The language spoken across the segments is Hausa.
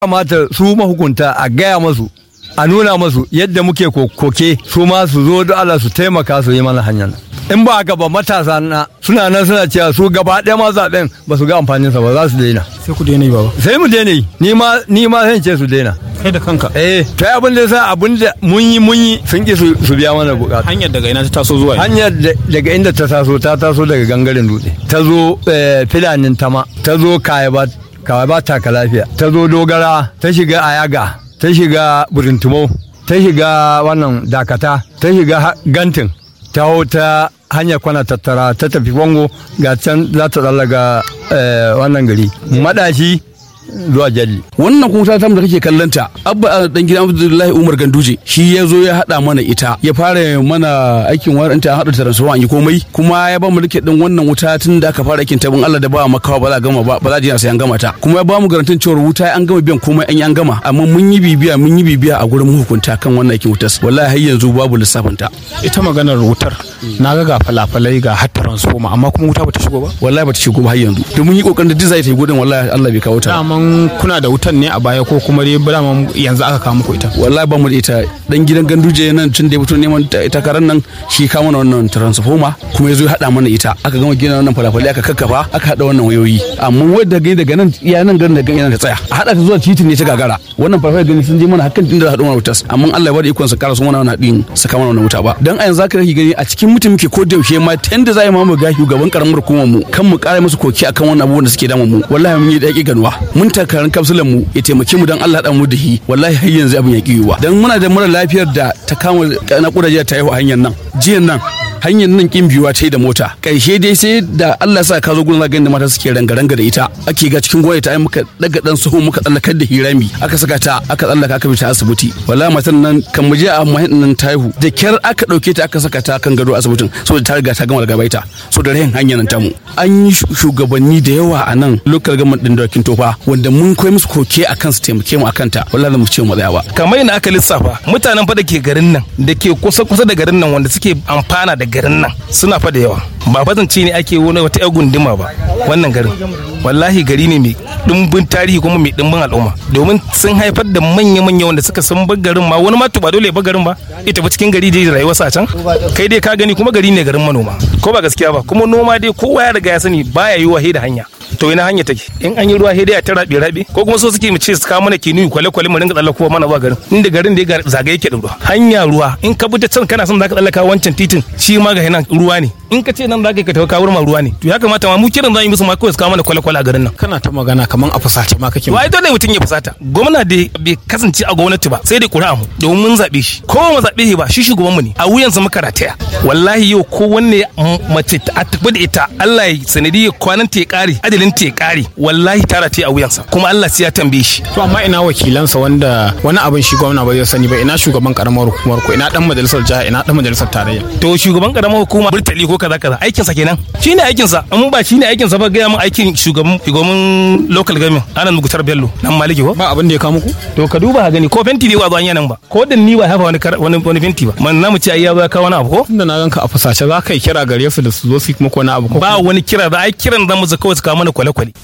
kamata su mahukunta a gaya masu a nuna masu yadda muke koke su ma su zo da Allah su taimaka su yi mana hanyar in ba haka ba matasa na suna nan suna cewa su gaba ɗaya ma zaɓen ba su ga amfaninsa ba za su daina sai ku daina yi baba sai mu daina yi ni ma ni ma zan ce su daina kai da kanka eh to abin da sa abin da mun yi mun yi sun ki su biya mana bukata hanyar daga ina ta taso zuwa hanyar daga inda ta taso ta taso daga gangaren dutse ta zo filanin tama ta zo kayaba kayaba taka lafiya ta zo dogara ta shiga ayaga ta shiga burintumo ta shiga wannan dakata ta shiga gantin ta hau ta hanyar kwana tattara ta tafi wango ga can za ta tsallaga wannan gari madashi zuwa jalli. Wannan kuma ta tamu da kake kallanta abba dan gidan Abdullahi Umar Ganduje shi ya zo ya hada mana ita ya fara mana aikin warin ta hada transformer an yi komai kuma ya ba mu rike din wannan wuta tun da aka fara aikin ta bin Allah da ba makawa ba za gama ba ba za ji sai an gama ta kuma ya ba mu garantin cewa wuta an gama biyan komai an yi an gama amma mun yi bibiya mun yi bibiya a gurin hukunta kan wannan aikin wutar wallahi har yanzu babu lissafin ta ita maganar wutar na ga ga falafalai ga har transformer amma kuma wuta bata shigo ba wallahi bata shigo ba har yanzu da mun yi kokarin da design ta yi gudun wallahi Allah bai kawo ta daman kuna da wutan ne a baya ko kuma dai daman yanzu aka kawo muku ita wallahi ba mu da ita dan gidan ganduje nan tun da ya fito neman takarar nan shi ka mana wannan transformer kuma ya zo ya hada mana ita aka gama gina wannan falafali aka kakkafa aka hada wannan wayoyi amma wanda gani daga nan iya nan garin da gani ta tsaya a hada ta zuwa titin ne ta gagara wannan falafali gani sun je mana hakan inda hadu mana wutas amma Allah ya bada ikon su kara su mana wannan din saka mana wannan wuta ba dan a yanzu zaka rage gani a cikin mutum muke ko da yaushe ma tanda za mu ga shugaban karamar hukumar mu kan mu kara musu koki akan wannan abubuwan da suke damun mu wallahi mun yi daki ganuwa mun takarar kapsulan mu ya taimake mu dan Allah da mu da shi wallahi har yanzu abin ya kiyuwa dan muna da mara lafiyar da ta kama na kudaje ta yi hanyar nan jiyan nan hanyar nan kin biyuwa ta yi da mota karshe dai sai da Allah sa ka zo gurin zagayen da mata suke ranga-ranga da ita ake ga cikin gwaya ta yi muka daga dan suhu muka tsallakar da hirami aka saka ta aka tsallaka aka bi ta asibiti wallahi matan nan kan mu je a mahin nan ta haihu da kyar aka dauke ta aka saka ta kan gado asibitin saboda ta riga ta gama gabaita so da rahin hanyar nan tamu an yi shugabanni da yawa a nan local government din dakin tofa wanda mun koyi musu koke akan su taimake mu akan ta wallahi mu ce mu tsaya ba kamar yana aka lissafa mutanen fa da ke garin nan da ke kusa kusa da garin nan wanda suke amfana da garin nan suna fa da yawa ba fazance ne ake wani wata yar gunduma ba wannan garin wallahi gari ne mai dimbin tarihi kuma mai dimbin al'umma domin sun haifar da manya-manya wanda suka san bar garin ma wani ma ba dole ya bar garin ba ita ba cikin gari dai rayuwar sa can kai dai ka gani kuma gari ne garin manoma ko ba gaskiya ba kuma noma dai kowa ya riga ya sani baya yi wahe da hanya to ina hanya take in an yi ruwa sai dai a ta rabe rabe ko kuma so suke mu ce su kawo mana kinu kwale kwale mu ringa tsallakowa mana zuwa garin inda garin da ya zagaye yake da ruwa hanya ruwa in ka bi ta can kana son zaka tsallaka wancan titin shi ma ga nan ruwa ne in ka ce nan zaka ka tafi kawo ma ruwa ne to ya kamata ma mu kiran zan yi musu ma kawai su kawo mana kwale kwale a garin nan kana ta magana kaman a fusace ma kake wai dole mutum ya fusata gwamna da bai kasance a gwamnati ba sai dai ƙuri'a mu domin mun zaɓe shi ko mu zaɓe shi ba shi shugaban mu ne a wuyansa muka rataya wallahi yau ko wanne mace a tafi da ita Allah ya sanadiyar kwanan ta ya ƙare adalin ta ya ƙare wallahi ta rataya a wuyansa kuma Allah sai ya tambaye shi to amma ina wakilansa wanda wani abin shi gwamna ba zai sani ba ina shugaban karamar hukumar ko ina dan majalisar jiha ina dan majalisar tarayya to shugaban karamar hukuma burtali ko kaza kaza aikin sa kenan shine aikin sa in ba shine aikin sa ba ga mun aikin shugaban shugaban local government anan mugutar bello nan maliki ko ba abin da ya kawo muku to ka duba gani ko fenti bai wazo nan ba ko da ni ba hafa wani wani wani fenti ba man namu ce ai ya zo ya kawo wani abu ko tunda na ganka a fusace za ka yi kira gare su da su zo su muku wani abu ko ba wani kira da ai kiran zamu zaka kawai su kawo mana kwale kwale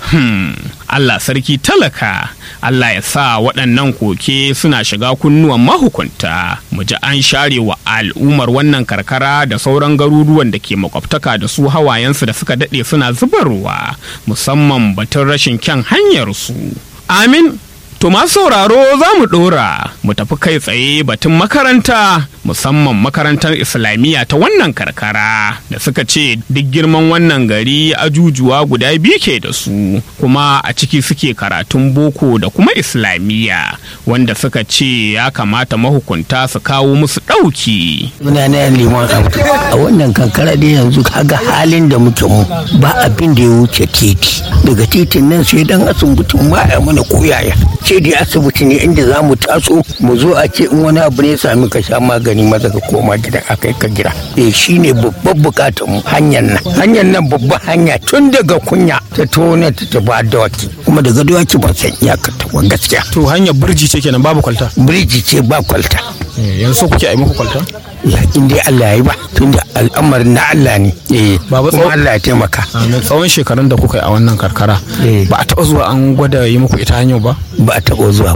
Allah sarki talaka Allah ya sa waɗannan koke suna shiga kunnuwan mahukunta mu ji an share wa al'ummar wannan karkara da sauran garuruwan da ke makwabtaka da su hawayensu da suka daɗe suna zubarwa musamman batun rashin kyan hanyarsu amin To masu sauraro za mu ɗora mu tafi kai tsaye batun makaranta musamman makarantar Islamiyya ta wannan karkara da suka ce duk girman wannan gari ajujuwa guda biyu ke da su kuma a ciki suke karatun boko da kuma Islamiyya wanda suka ce ya kamata mahukunta su kawo musu ɗauki. Muna na liman abu a wannan kankara da yanzu kaga halin da muke mu ba abin da ya wuce titi daga titin nan sai dan asibitin ma ya mana koyaya ce dai asibiti ne inda za mu taso mu zo a ce in wani abu ne ya sami ka sha magani maza ka koma gidan a kai ka gida eh shine babban bukatar mu hanyar nan hanyar nan babban hanya tun daga kunya ta tona ta tafi dawaki kuma daga dawaki ban san iyakar ta ba gaskiya to hanyar birji ce kenan babu kwalta birji ce ba kwalta yanzu kuke a yi muku kwalta ya in dai Allah ya yi ba tunda al'amarin na Allah ne eh Baba kuma tsawo- Allah ya taimaka tsawon shekarun da kuka yi a wannan karkara Eh. ba a taɓa zuwa an gwada yi muku ita hanyar ba ba a taɓa zuwa